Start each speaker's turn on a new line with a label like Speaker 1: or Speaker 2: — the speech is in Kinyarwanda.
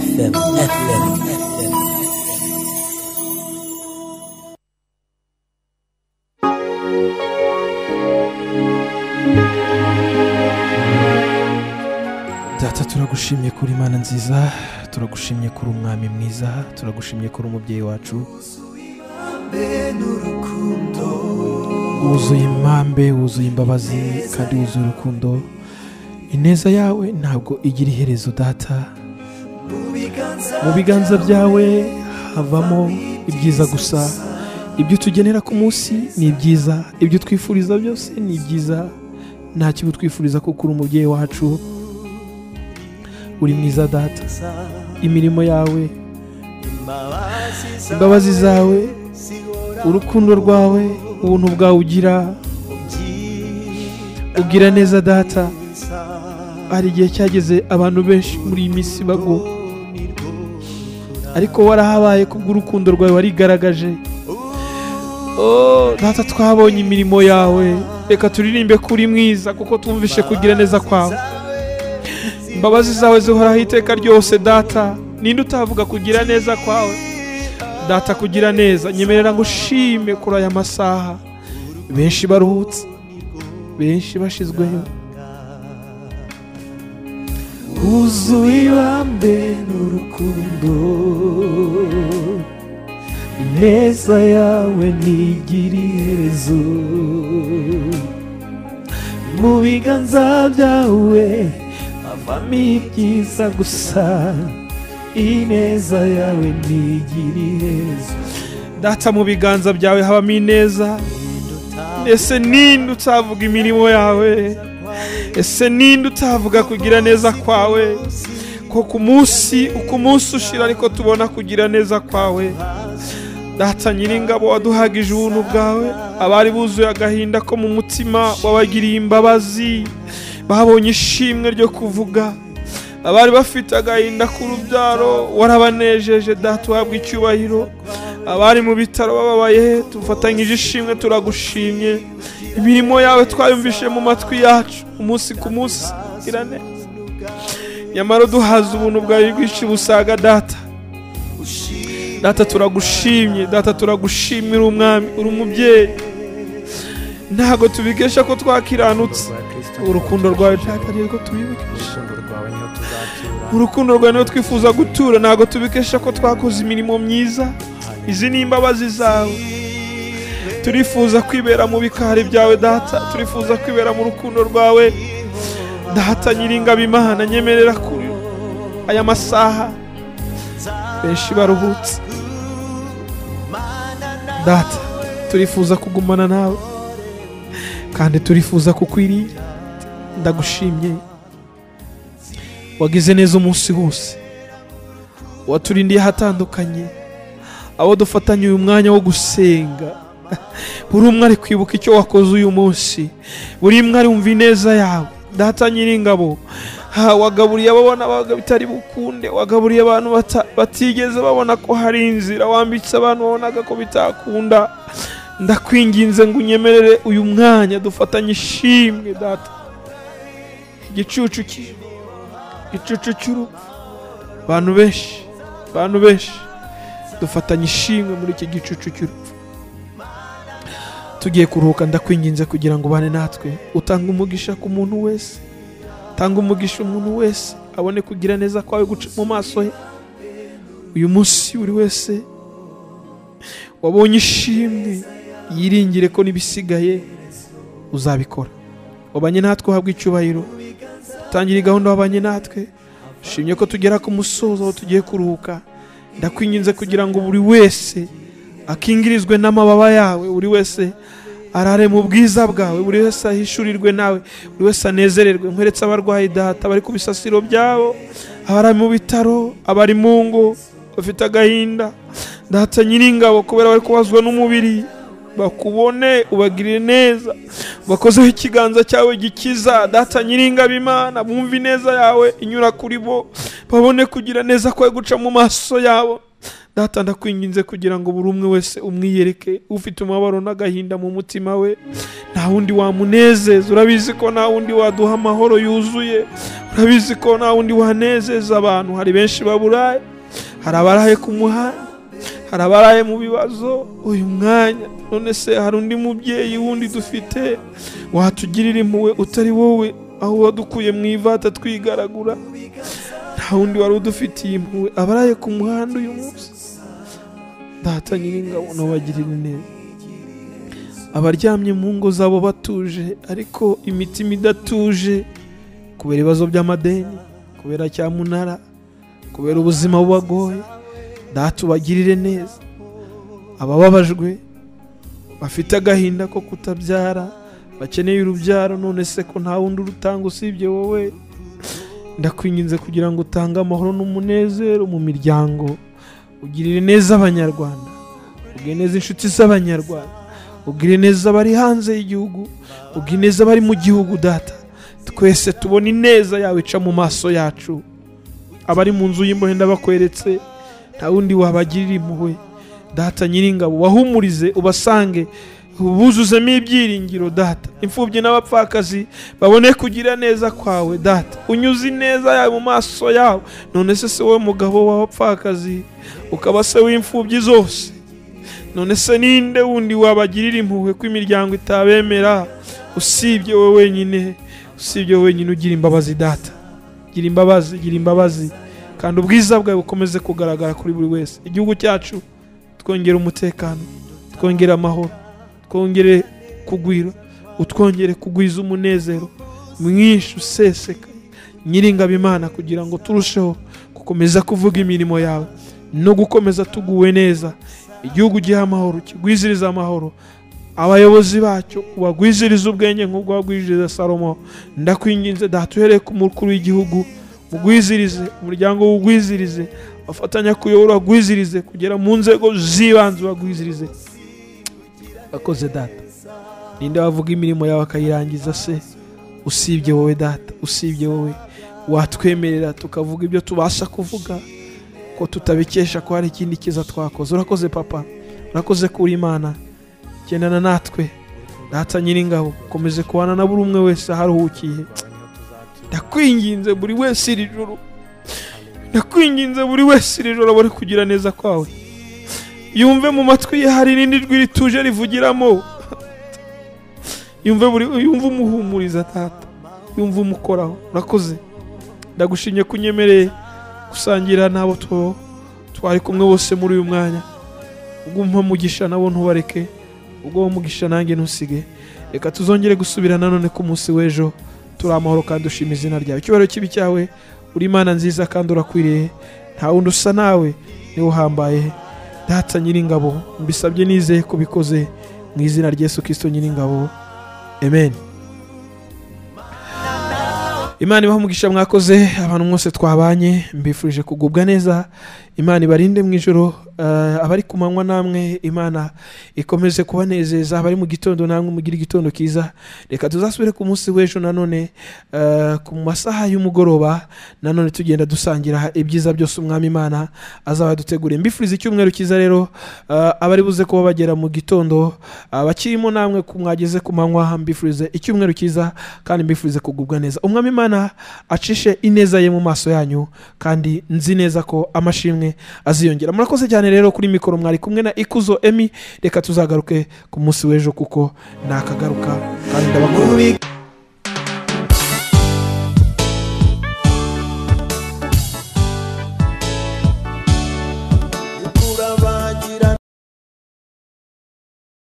Speaker 1: FM, FM, FM.
Speaker 2: Data turagushimye kuri Imana nziza turagushimye kuri umwami mwiza turagushimye kuri umubyeyi wacu wuzuye impambe wuzuye imbabazi kandi wuzuye urukundo ineza yawe ntabwo igira iherezo data mu biganza byawe havamo ibyiza gusa ibyo utugenera ku munsi ni ibyiza ibyo twifuriza byose ni byiza nta kibi twifuriza kuko uri umubyeyi wacu uri mwiza data imirimo yawe imbabazi zawe urukundo rwawe ubuntu bwawe ugira ugira neza data hari igihe cyageze abantu benshi muri iyi minsi bagwa ariko warahabaye kubw'urukundo rwawe warigaragaje Oh, data twabonye imirimo yawe reka turirimbe ko uri mwiza kuko twumvishe kugira neza kwawe imbabazi zawe zihoraho iteka ryose data ninde utavuga kugira neza kwawe data kugira neza nyemerera ngo ushime kuri aya masaha benshi baruhutse benshi bashizweho wuzuye ibambe n'urukundo ineza yawe ntigira iherezo mu biganza byawe havamo ibyiza gusa ineza yawe ntigira iherezo data mu biganza byawe habamo ineza ese ninde utavuga imirimo yawe ese ninde utavuga kugira neza kwawe ko ku munsi uko umunsi ushira ariko tubona kugira neza kwawe data nyiringabo waduhagije ubuntu bwawe abari buzuye agahinda ko mu mutima wabagiriye imbabazi babonye ishimwe ryo kuvuga abari bafite agahinda k'urubyaro warabanejeje data uhabwa icyubahiro abari mu bitaro bababaye tufatanyije ishimwe turagushimye imirimo yawe twayumvishe mu matwi yacu umunsi ku munsi ira neza nyamara duhaza ubuntu bwawe bwinshi busaga data data turagushimye data turagushimira umwami uri umubyeyi ntabwo tubikesha ko twakiranutse urukundo rwawe ntabwo ari rwo tubibukisha urukundo rwawe niyo twifuza gutura ntabwo tubikesha ko twakoze imirimo myiza izi ni imbabazi zawe turifuza kwibera mu bikari byawe data turifuza kwibera mu rukundo rwawe data nyiringabimana nyemerera kuri aya masaha benshi baruhutse data turifuza kugumana nawe kandi turifuza kukwiriye ndagushimye wagize neza umunsi wose waturindiye ahatandukanye abo dufatanye uyu mwanya wo gusenga buri umwe ari kwibuka icyo wakoze uyu munsi buri umwe arumva ineza yawe data nyiringabo ha, wagaburiye ababona abaga bitari bukunde wagaburiye abantu bata- batigeze babona ko hari inzira wambitse abantu wabonaga ko bitakunda ndakwinginze ngo unyemerere uyu mwanya dufatanye ishimwe data igicucu ki- igicucu cy'urupfu abantu benshi abantu benshi dufatanye ishimwe muri iki gicucu cy'urupfu tugiye kuruhuka ndakwinginze kugira ngo ubane natwe utange umugisha ku muntu wese tanga umugisha umuntu wese abone kugira neza kwawe guca mu maso he uyu munsi buri wese wabonye ishimwe yiringire ko n'ibisigaye uzabikora wabanye natwe uhabwa icyubahiro tangire gahunda wabanye natwe shimye ko tugera ku musozo aho tugiye kuruhuka ndakwinginze kugira ngo buri wese akingirizwe n'amababa yawe buri wese arare mu bwiza bwawe buri wese ahishurirwe nawe buri wese anezererwe nkweretse abarwayi data bari ku bisasiro byabo abari mu bitaro abari mu ngo bafite agahinda data nyiringabo kubera bari kubazwa n'umubiri bakubone ubagirire neza bakozeho ikiganza cyawe gikiza data nyiringabimana bumve ineza yawe inyura kuri bo babone kugira neza kwawe guca mu maso yabo data ndakwinginze kugira ngo buri umwe wese umwiyereke ufite umubabaro n'agahinda mu mutima we nta wundi wamunezeza urabizi ko nta wundi waduha amahoro yuzuye urabizi ko nta wundi wanezeza abantu hari benshi baburaye hari abaraye ku muhanda hari abaraye mu bibazo uyu mwanya none se hari undi mubyeyi wundi dufite watugirira impuhwe utari wowe aho wadukuye mu ivata twigaragura nta wundi wari udufitiye impuhwe abaraye ku muhanda uyu munsi data nyiringabo nabagirira neza abaryamye mu ngo zabo batuje ariko imitima idatuje kubera ibibazo by'amadeni kubera cyamunara kubera ubuzima bubagoye data ubagirire neza abababajwe bafite agahinda ko kutabyara bakeneye urubyaro none se ko nta wundi urutanga usibye wowe ndakwinginze kugira ngo utange amahoro n'umunezero mu miryango ugirire neza abanyarwanda ugire neza inshuti z'abanyarwanda ugire neza abari hanze y'igihugu ugire neza abari mu gihugu data twese tubona ineza yawe ica mu maso yacu abari mu nzu y'imbohe ndabakweretse nta wundi wabagirira impuhwe data nyiringabo wahumurize ubasange buzuzemo ibyiringiro data imfubyi n'abapfakazi babone kugira neza kwawe data unyuze ineza yawe mu maso yabo none se se wowe mugabo w'abapfakazi ukaba se w'imfubyi zose none se ninde wundi wabagirira impuhwe ko imiryango itabemera usibye wowe wenyine usibye wowe wenyine ugira imbabazi data gira imbabazi gira imbabazi kandi ubwiza bwawe bukomeze kugaragara kuri buri wese igihugu cyacu twongere umutekano twongere amahoro twongere kugwira utwongere kugwiza umunezero mwinshi useseka nyiringabo imana kugira ngo turusheho gukomeza kuvuga imirimo yawe no gukomeza tuguwe neza igihugu giha amahoro kigwiziriza amahoro abayobozi bacyo ubagwiziriza ubwenge nk'ubwo wagwiziriza salomo ndakwinginze data uhereye ku mukuru w'igihugu mugwizirize umuryango wugwizirize abafatanya kuyobora bagwizirize kugera mu nzego z'ibanze bagwizirize akoze data ninde wavuga imirimo yawe akayirangiza se usibye wowe data usibye wowe watwemerera tukavuga ibyo tubasha kuvuga ko tutabikesha ko hari ikindi cyiza twakoze urakoze papa urakoze kuri imana gendana natwe data nyiringabo ukomeze kubana na buri umwe wese aharuhukiye ndakwinginze buri wese iri joro ndakwinginze buri wese iri joro abone kugira neza kwawe yumve mu matwi ye hari irindi jwi rituje rivugiramo yumve buri yumve umuhumuriza tata yumve umukoraho urakoze ndagushimye ko unyemereye gusangira n'abo tubaho twari kumwe bose muri uyu mwanya ugumpa umugisha nabo ntubareke ubwo umugisha nanjye ntusige reka tuzongere gusubira nanone ku munsi w'ejo turi amahoro kandi ushima izina ryawe icyubahiro kibi cyawe uri imana nziza kandi urakwiriye nta wundi usa nawe niwe uhambaye data nyiringabo mbisabye nizeye ko ubikoze mu izina ry'esu kirisito nyiringabo amen imana ibaha umugisha mwakoze abantu mwese twabanye mbifurije kugubwa neza imana ibarinde mu ijoro eh, abari ku manywa namwe imana ikomeze kubanezeza abari mu gitondo namwe mugire igitondo cyiza reka tuzasubire ku munsi w'ejo nanone eh, ku masaha y'umugoroba nanone tugenda dusangira ibyiza byose umwami imana azaba yaduteguriye mbifuriza icyumweru cyiza rero eh, abari buze kuba bagera mu gitondo abakirimo namwe ku mwageze ku manywa mbifurize icyumweru cyiza kandi mbifurize kugubwa neza umwami imana acishe ineza ye mu maso yanyu kandi nzi neza ko amashimwe aziyongera murakoze cyane rero kuri mikoro mwari kumwe na ikuzo emi reka tuzagaruke ku munsi w'ejo kuko nakagaruka kandi ndabakunda